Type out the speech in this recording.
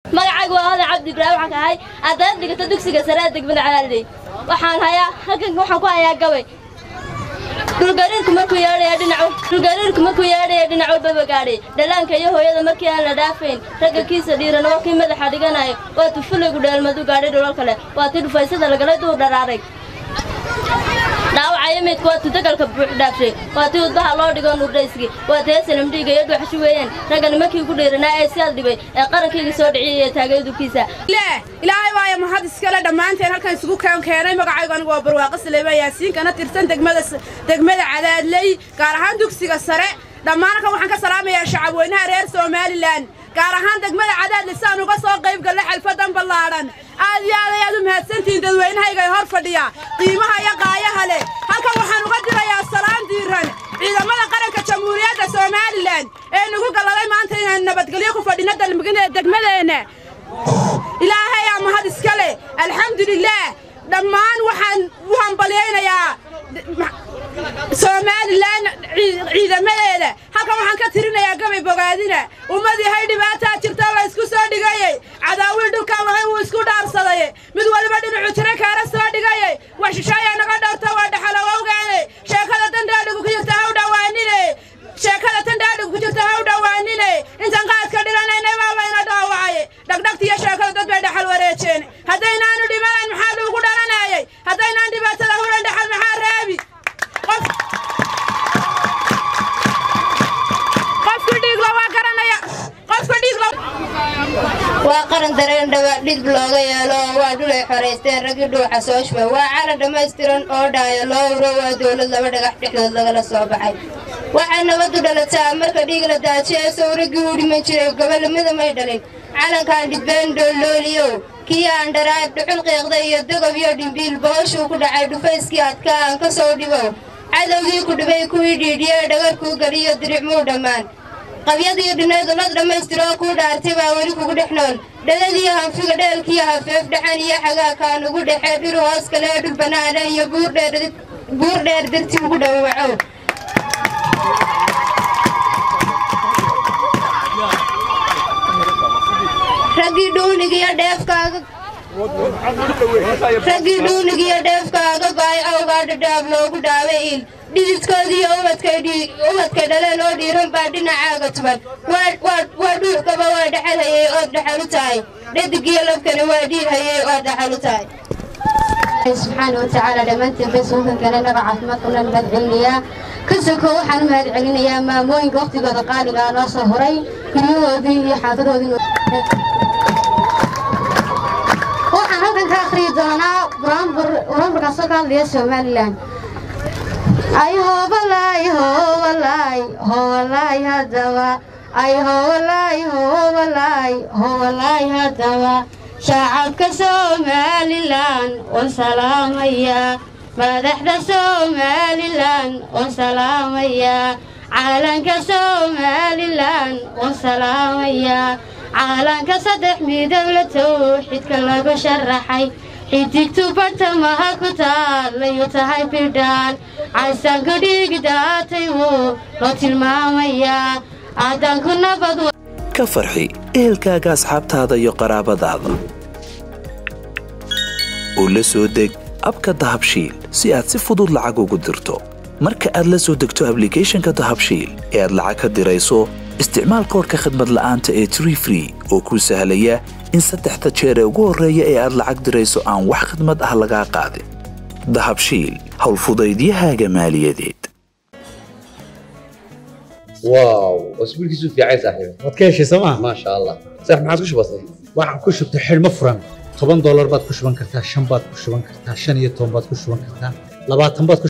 magacaygu waa oday cabdi ibraahim waxaan ka ahay ardayad dhigata dugsiga sare ee degmada calaaley waxaan hayaa halkan waxaan ku hayaa gabay dhulgariirku markuu yeedhaya dhinac dhulgariirku markuu yeedhaya dhinac walbaba gaadhay dhallaanka iyo hooyada markii aan la dhaafayn ragga kiisa dhiiran oo kii madaxa dhiganayo waa tufulaygu dheelmadu gaadhay dhulal kale waa tii dhufaysada lagalay duur dharaaray dhaawacaya meydku waa tii dagalka buuxdhaafshay waa tii udbaha loo dhigo nuurdhayski waa tii esalam dhiiga iyo dhuuxashi weeyaan ragga nimankii ugu dhiiranaa ee sidaad dhibay ee qarankayga soo dhiciyay ee taagay dubkiisa ilaahay waaya mahad iskale dhammaanteen halkan isugu keen keenay magacaygu anigu waa barwaaqo saleyma yaasiinkana tirsan degmada degmada cadaadley gaar ahaan dugsiga sare dhammaan halkan waxaan ka salaamayaa shacabweynaha reer somalilan gaar ahaan degmada cadaadley si aan uga soo qayb gallay xalfadan ballaadhan aad iyo aad ayaad u mahadsantihiin dadweynahayga ee hor fadhiya qiimaha iyo qaayaha leh halkan waxaan uga dirayaa salaan diiran ciidamada qaranka jamhuuriyadda somalilan ee nagu galladay maanta inaan nabadgelyo ku fadhino degmadeenna ilaahay aa mahad iska leh alxamdulilaah dhammaan waxaan u hambalyaynayaa somalilan ciidamadeeda halkan waxaan ka tirinayaa gabay bogaadina ummadii hay dhibaataa jirta la isku soo dhigayey cadaawil dhulkaan lahayn wuu isku dhaarsaday mid waliba dhinacu tiro kaara soo dhigayey wax shisheeyaa naga dhowrta waa dhaxalowowgaane sheekada dandhaadhigu ku jirta haw dhawaanine sheekada tandhaadhigu ku jirta haw dhawaanine intaan qaadka dhilanaynay baa layna dhaawacay dhagdhagtiyo sheekada dad bay dhaxal wareejeen haddaynaanu dhimanayn maxaa luugu dhalanayay haddaynaan dhibaatada hulan dhaxal maxaa raabi qofku dhiigla waa garanaya qofku dhiigla waa qaran dareen dhawa dhidb looga yeelo oo waa dhul ay xoraysteen raggii dhuuxa soo shuba waa calan dhammaystiran oo dhaaya loo uro waa dowlad laba dhagax dhexdood lagala soo baxay waxay nabaddu dhalataa marka dhiig la daajiye sow raggii u dhiman jiray gobollamada may dhalin calankaan dhidbeen dhoollooliyow kii aan dharaad dhuxul qiiqday iyo dogob iyo dhimbiil booshuu ku dhacay dhufayskii adkaa aan ka soo dhibow cadowgii ku dhibay kuwii dhiidhiyee dhagarkuu geliyo diricmuu dhammaan qabyadii dhinayd ulad dhammaystiroo kuu dhaartay baa weli kugu dhex nool dhadadiiyo hanfiga dheelkiiyo hafeef dhaxan iyo xagaakaan ugu dhexee dhir hoos kalee dhul bannaana iyo buur dheer dirti ugu dhawacow raggii dhuunigiyo dheefkaaga raggii dhuunigiyo dheefkaaga baay awgaa dhadhaab loogu dhaaway il dhididkoodiiyo ubadkay dhaleen oo dhiiran baa dhinacaaga tuban waa dhuuxkaba waa dhexalhayey ood dhaxal u tahay dhadigiyo labkani waa dhiirhayey ood dhaxal u tahay subxaana watacaala dhammaantiin baysuukan kaleenaba caafimaadkuna mahad celinayaa ka soko waxaan u mahad celinayaa maamooyinka wakhtigooda qaaligaa noo soo horay guryahoodii iyo xaafadoodii waxaan halkan ka akhriyi doonaa buraanburkaasoo ka hadlaya somalilan ay hoobalaay hoobalaay hoobalaay haddaba ay hoobalaay hoobalaay hoobalaay haddaba shacabka somalilan oo salaamaya madaxda somalilan oo salaamaya caalanka somalilan oo salaamaya caalanka saddex midab la towxidka lagu sharaxay xidigtu bartamaha ku taalayu tahay bidhaan casanku dhiigi daatay wuu loo tilmaamayaa aadanku nabad ka farxi ehelkaaga asxaabtaada iyo qaraabadaada oo la soo deg abka dahabshiil si aad si fudud lacag ugu dirto marka aad la soo degto ablicathonka dahabshiil ee aad lacag ka dirayso isticmaal koorka khadmad la'aanta ee tree free oo kuu sahlaya in saddexda jeer ee ugu horreeya ee aad lacag dirayso aan wax khadmad ah lagaa qaadin dahabshiil howlfudaydiyahaaga maaliyadeed واو اسبوعك في عايز صاحبي waad ka heshay sooma ما شاء الله صح ما عاد وش بصير waxaan ku shubtay xidhmo furan toban doolar baad ku shuban kartaa shan baad ku shuban kartaa shan iyo toban baad ku shuban kartaa labaatan baad ku